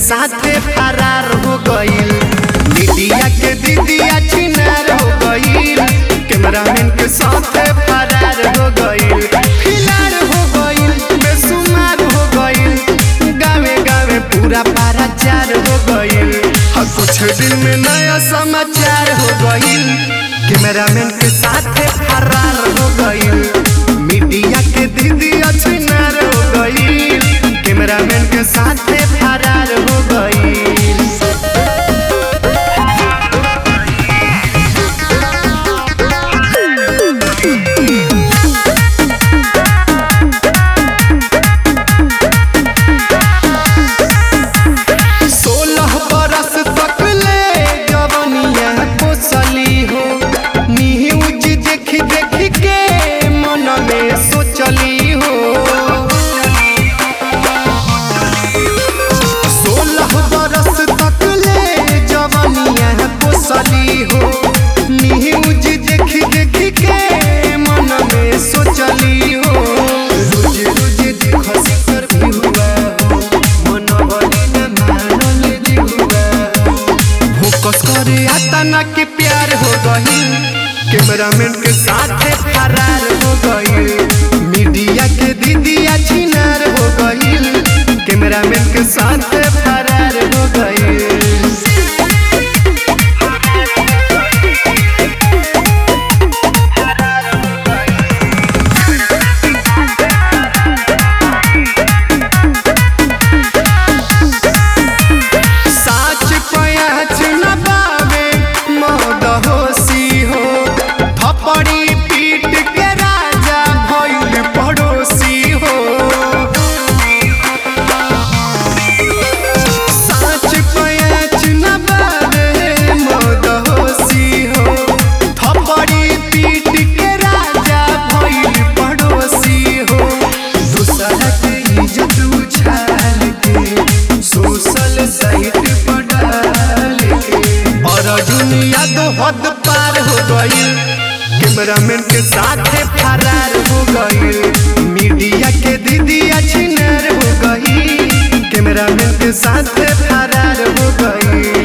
साथे फरार हो गईल मीडिया के दीदिया छिनार हो गईल कैमरामैन के साथे फरार हो गईल फिलार हो गईल बेसुमार हो गईल गावे गावे पूरा पाराचार हो गईल और कुछ दिन में नया समाचार हो गईल कैमरामैन के साथे फरार हो गईल मीडिया के दीदिया छिनार हो गईल कैमरामैन के साथे फरार हो गईल सोलह बरस तक ले जवनिया पोसली हो न्यूज देख देख के मन में सोचली हो सोलह बरस तक ले जवनिया पोसली हो न्यूज देख देख के मन में सोचली हो रोज रोज देख सिकर भी हुआ हो मन भरी न मानल जी हुआ हो फोकस करे आतना के प्यार हो गई कैमरामैन के साथे फरार हो गई मीडिया के दीदिया छिनार हो गई कैमरामैन के साथे फरार हो गई साच पयाच न बावे मद होशी हो थपड़ी पीट के राजा भइल पड़ोसी हो साच पयाच न बावे मद होशी हो थपड़ी पीट के राजा भइल पड़ोसी हो दूसरा के इज्जत उछाल के सोशल साइट पर डाल के और दुनिया तो हद पार हो गई कैमरामैन के साथे फरार हो गई मीडिया के दीदिया छिनार हो गई कैमरामैन के साथे फरार हो गई